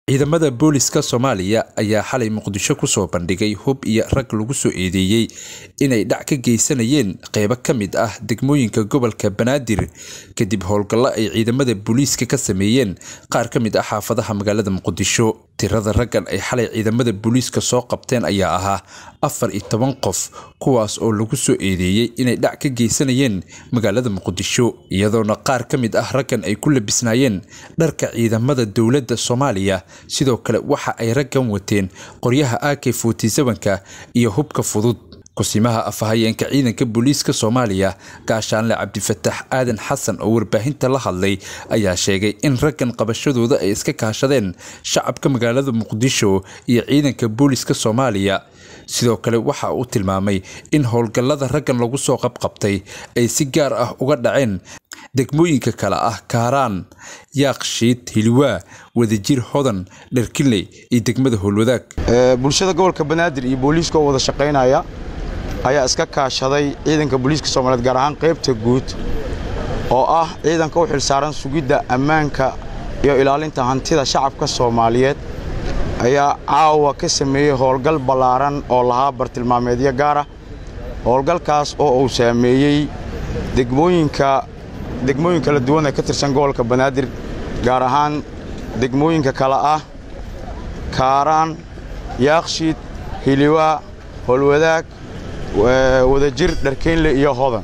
ciidamada booliska soomaaliya ayaa xalay muqdisho kusoo bandhigay hub iyo rag lagu soo eedeeyey inay dhac ka geysanayeen qeybo ka mid ah degmooyinka gobolka banaadir kadib howlgallo ay ciidamada booliiska ka sameeyeen qaar ka mid ah xaafadaha magaalada muqdisho tirada raggan ay xalay ciidamada booliiska soo qabteen ayaa ahaa afar iyo toban qof kuwaas oo lagu soo eedeeyey inay dhac ka geysanayeen magaalada muqdisho iyadoona qaar ka mid ah raggan ay ku labisnaayeen dharka ciidamada dowladda soomaaliya sidoo kale waxa ay raggan wateen qoryaha ak ka iyo hubka fudud kusimaha afhayeenka ciidanka booliiska soomaaliya gaashaanle cabdifataax aadan xasan oo warbaahinta la hadlay ayaa sheegay in raggan qabashadooda ay iska kaashadeen shacabka magaalada muqdisho iyo ciidanka booliiska soomaaliya sidoo kale waxa uu tilmaamay in howlgallada raggan lagu soo qabqabtay ay si gaar ah uga dhaceen degmooyinka kale ah kaaraan yaaqshiid hiliwaa wadajir hodan dharkinley iyo degmada howlwadaag bulshada gobolka banaadir iyo booliiska oo wada shaqaynaya ayaa iska kaashaday ciidanka booliiska soomaaliyeed gaar ahaan qaybta guud oo ah ciidanka u xilsaaran sugidda ammaanka iyo ilaalinta hantida shacabka soomaaliyeed ayaa caawa ka sameeyey howlgal ballaaran oo lahaa bartilmaameedyo gaara howlgalkaas oo uu saameeyey degmooyinka degmooyin kala duwan ee ka tirsan gobolka banaadir gaar ahaan degmooyinka kale ah kaaraan yaakshiid hiliwaa howlwadaag wadajir dharkeynle iyo hodan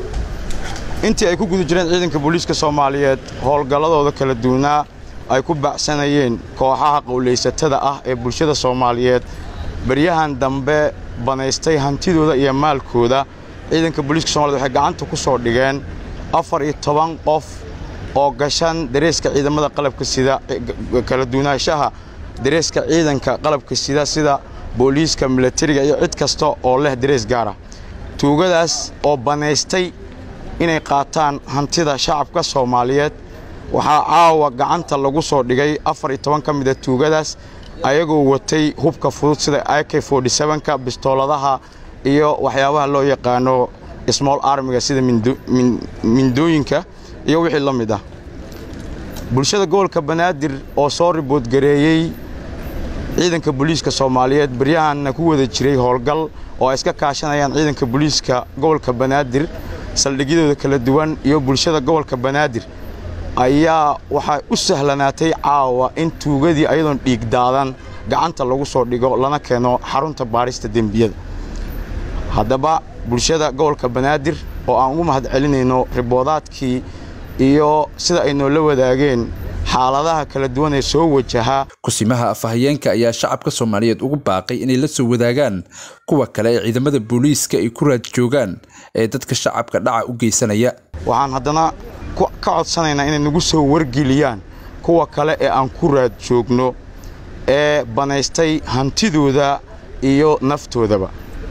intii ay ku guda jireen ciidanka booliiska soomaaliyeed howlgalladooda kala duwanaa ay ku baacsanayeen kooxaha qowlaysatada ah ee bulshada soomaaliyeed baryahan dambe banaystay hantidooda iyo maalkooda ciidanka booliiska somaliyed waxay gacanta ku soo dhigeen afar iyo toban qof oo gashan dareeska ciidamada qalabka sida kala duwanaanshaha dareeska ciidanka qalabka sida sida booliiska milatariga iyo cid kasta oo leh darees gaara tuugadaas oo banaystay inay qaataan hantida shacabka soomaaliyeed waxaa caawa gacanta lagu soo dhigay afar iyo toban ka mida tuugadaas ayagoo watay hubka fudud sida ak ka bistooladaha iyo waxyaabaha loo yaqaano small armiga sida mindooyinka iyo wixii la mid ah bulshada gobolka banaadir oo soo riboodgareeyey ciidanka booliiska soomaaliyeed baryahanna ku wada jiray howlgal oo ay iska kaashanayaan ciidanka booliiska gobolka banaadir saldhigyadooda kala duwan iyo bulshada gobolka banaadir ayaa waxaa u sahlanaatay caawa in tuugadii ayadoon dhiigdaadan gacanta lagu soo dhigo lana keeno xarunta baarista dembiyada haddaba bulshada gobolka banaadir oo aan ugu mahad celinayno riboodaadkii iyo sida ay noola wadaageen xaaladaha kala duwan ee soo wajahaa kusimaha afhayeenka ayaa shacabka soomaaliyeed ugu baaqay inay la soo wadaagaan kuwa kale ee ciidamada booliiska ay ku raad joogaan ee dadka shacabka dhaca u geysanaya waxaan haddana ka codsanaynaa inay nagu soo wargeliyaan kuwa kale ee aan ku raad joogno ee banaystay hantidooda iyo naftoodaba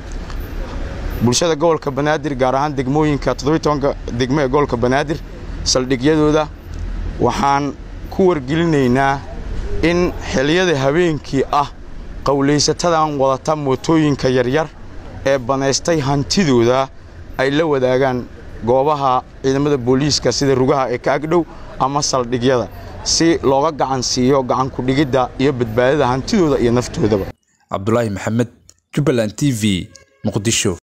bulshada gobolka banaadir gaar ahaan degmooyinka todobiiy degmo ee gobolka banaadir saldhigyadooda waxaan ku wargelinaynaa in xiliyada habeenkii ah qowlaysatadan wadata mootooyinka yaryar ee banaystay hantidooda ay la wadaagaan goobaha ciidamada booliiska sida rugaha ee ka agdhow ama saldhigyada si looga gacan siiyo gacankudhigidda iyo badbaadada hantidooda iyo naftoodaba cabdulaahi maxamed jubbaland t v muqdisho